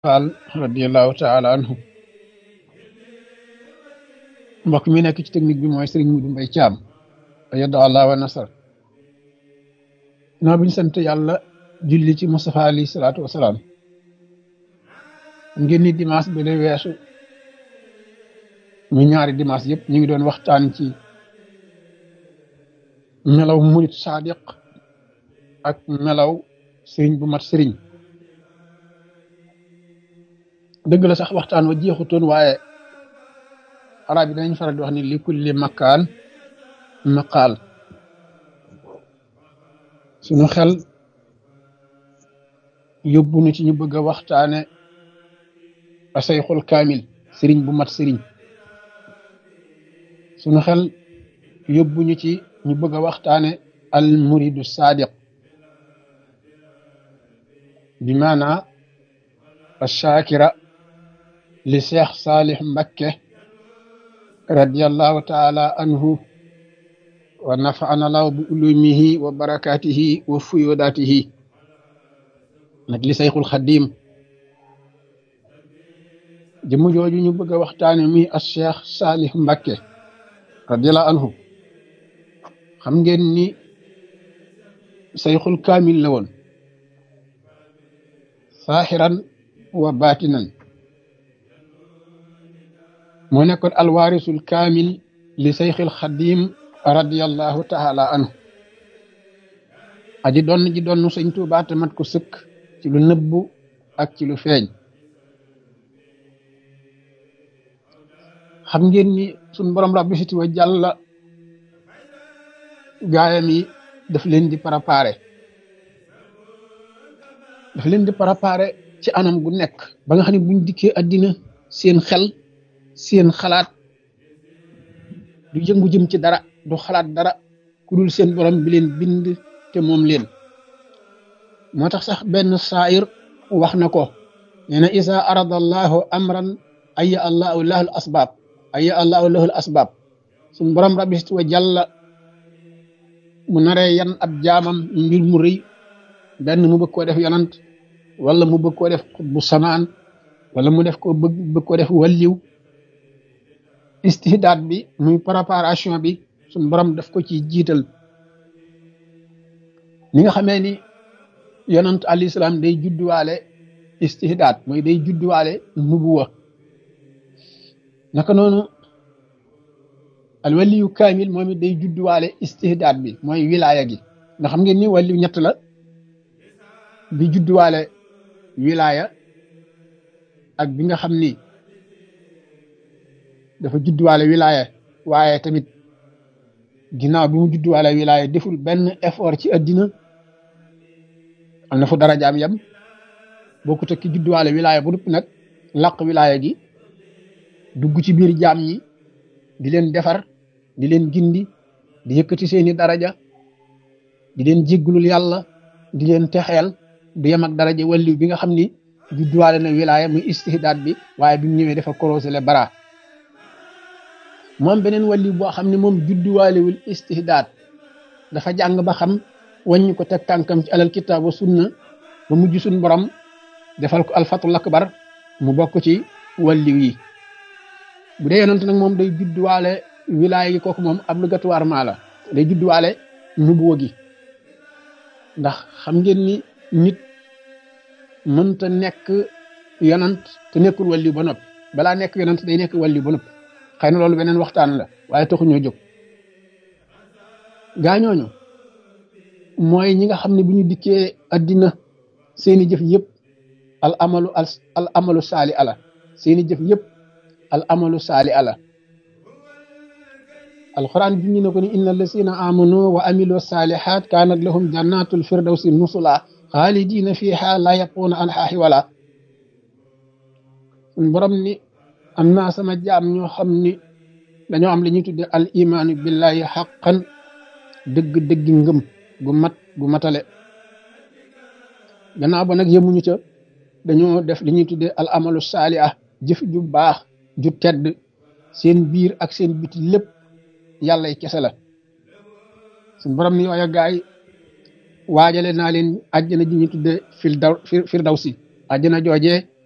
Fall radiallahu taala anhu mbokk mi nekk ci technique bi mooy Serigne Modou Mbaye Thiam yadda allah wa nasar noo bi ñu sant yàlla julli ci Moustapha alayhi salaatu wasalaam ngeen ni dimanche bi la weesu mu ñaari dimanche yëpp ñu ngi doon waxtaan ci melaw murit sadiq ak melaw sëriñ bu mat sëriñ dëgg la sax waxtaan wa jeexutoon waaye arab yi danañ faral di wax ni li kulli makkaan maqaal suñu xel yóbbu nu ci ñu bëgg a waxtaane asayxul kaamil sëriñ bu mat sëriñ suñu xel yóbbu ñu ci ñu bëgg a waxtaane al muridu sadiq bi maanaa ashakira li cheikh salih mbakke radiallahu taala anhu wa nafaana law bi ulumihi wa barakatihi wa fuyodatihi nag li sayxul xadim jëmm jooju ñu bëgg a waxtaane muy as cheikh salih mbakke radiallahu anhu xam ngeen ni sayxul kaamil la woon saaxiran wa baatinan moo nekkoon alwaarisul kaamil li sayxil xadim radiallahu taala anhu aji doon ji doon sëñ Tuubaa te mat ko sëkk ci lu nëbbu ak ci lu feeñ xam ngeen ni suñ borom rabbi siti wa jàlla gaayam yi daf leen di préparé daf leen di préparé ci anam gu nekk ba nga xam ne buñ dikkee àddina seen xel seen xalaat du yëngu jëm ci dara du xalaat dara ku dul seen borom bi leen bind te moom leen moo tax sax benn saayir wax na ko nee na isa arada allahu amran aya allahu lahul asbaab aya allahu lahul asbaab suñ borom rabbi wa jàlla mu naree yan ab jaamam mbir mu rëy benn mu bëgg koo def yonant wala mu bëgg koo def bu samaan wala mu def ko bëgg bëgg koo def walliw istihdaad bi muy préparation bi suñ borom daf ko ci jiital ni nga xamee ni yonant alayhi salaam day judduwaale istihdaad mooy day judduwaale nubuwa naka noonu al waliyu kaamil moom it day judduwaale istihdaad bi mooy wilaaya gi nga xam ngeen ni waliyu ñett la bi judduwaale wilaaya ak bi nga xam ni dafa judduwaale wilaaya waaye tamit ginnaaw bi mu judduwaale wilaaya deful benn effort ci addina am na fu darajaam yam bokkut ak ki judduwaale wilaaya bu dupp nag laq wilaaya gi dugg ci biir jaam ñi di leen defar di leen gindi di yëkkati seeni daraja di leen jéggulul yàlla di leen texeel du yem ak daraja walliw bi nga xam ni judduwaale na wilaaya muy istihdaad bi waaye bi mu ñëwee dafa korosé le bara moom beneen walliw boo xam ne moom judduwaalewul istihdaad dafa jàng ba xam wàññi ko teg tànkam ci alal kitaab wa sunna ba mujj suñ borom defal ko alfatul akbar mu bokk ci walliw yi bu dee yonent nag moom day judduwaale wilaaya gi kooku moom obligatoirement la day judduwaale nubuwa gi ndax xam ngeen ni nit mënta nekk yonant te nekkul walliw ba noppi balaa nekk yonant day nekk walliw ba noppi xëy na loolu beneen waxtaan la waaye taxuñoo jóg gaañooñu mooy ñi nga xam ne bu ñu dikkee addina seeni jëf yëpp al amalu al amalu saali ala seeni jëf yëpp al amalu saali ala alquran bi ñu ne ko ni inna allasina amanu wa amilu salihat kanat lahum jannatul firdawsi nusula xaalidina fiha la yaquuna anha wala suñ borom ni am naa sama jaam ñoo xam ni dañoo am li ñuy tudde al imaanu billahi xaqan dëgg dëgg ngëm gu mat gu matale gannaaw ba nag yemuñu ca dañoo def li ñuy tudde al amalu saaliha jëf ju baax ju tedd seen biir ak seen biti lépp yàllay kese la suñ borom ni yooya gaay waajale naa leen àjjana ji ñu tudde fil daw firdawsi àjjana joojee